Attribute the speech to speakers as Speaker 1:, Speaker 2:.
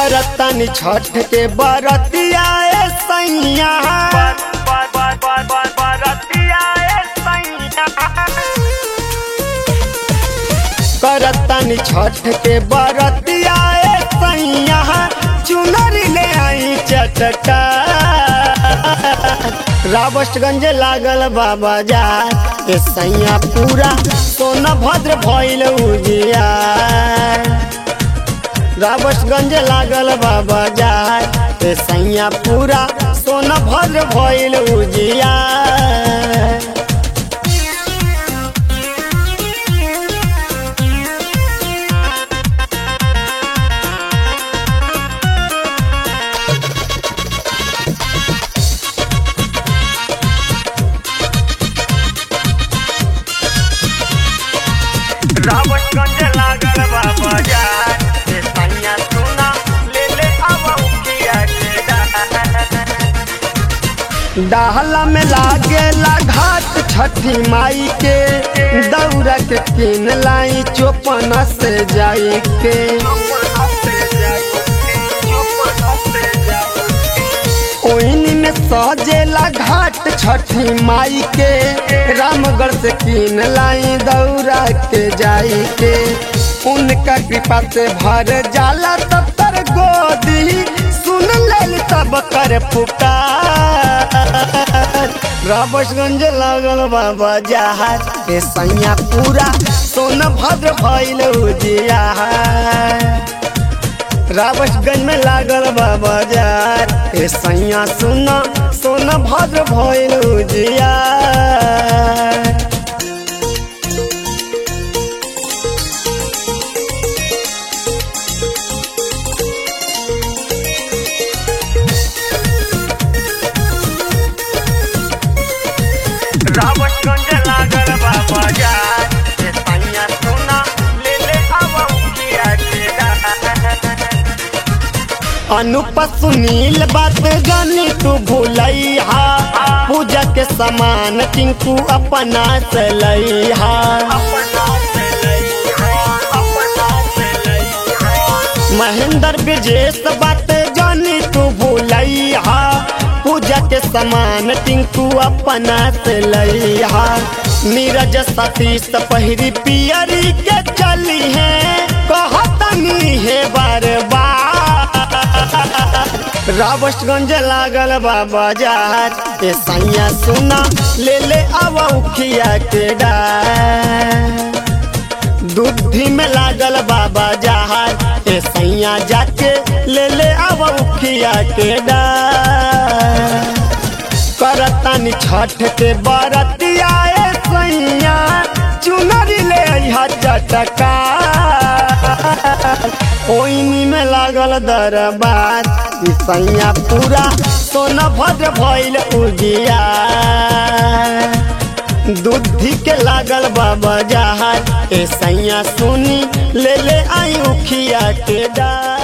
Speaker 1: करतन छठ के बरतिया ए सैया करतन छठ के बरतिया ए सैया चुनरी ले आई चटका रावस्टगंज लागल बाबा जा ए सैया पूरा सोना भद्र भइल उजिया रावस्टगंज लागल बाबा जा ए सैया पूरा सोना भद्र भइल उजिया
Speaker 2: रावतगंज लागल बा बाजार से सैया सोना ले ले आवा उखिया के डाल।
Speaker 1: डाहला में लागेला घाट छठी माई के दौरा के किन लाई चौपन से जाई के ओइनी में सजेला घाट छठी माई के रामगढ़ से किन लाई दौरा के जाई के उनका कृपा से भर जाला तब तर गोदी सुन लेल तब कर पुकार राबसगंज लागल बाबा जहाज ए सैया पूरा सोन भद्र भइल उजिया रावसगंज में लागल बा बाजार ए सैया सुना सोना भद्र भइल उजिया
Speaker 2: रावतगंज लागल बा बाजार से सैया सोना ले ले आवा उखिया के डाल।
Speaker 1: अनुप सुनील बात जानी तू भूलैहा पूजा के सामान टिंकू अपना से लैहा
Speaker 2: अपना से लइहा, अपना से लइहा।
Speaker 1: महेंद्र ब्रजेश बात जानी तू भूलैहा पूजा के सामान टिंकू अपना से लैहा नीरज सतीश पहिरी पियरी के चली है कहतनी है बार बार रावस्टगंज लागल बा बाजार ए सैया सुना ले ले आवा उखिया के डार दूधी में लागल बाबा जहाज ए सैया जाके ले ले आव उखिया के डार करतानी छठ के बरतिया ए सैया चुनरी ले अइहा चटका ओइनी में लागल दरबार ई सैया पूरा सोना भद्र भइल उजिया दूधी के लागल बाबा जहाज ए सैया सुनी ले ले आई उखिया के डार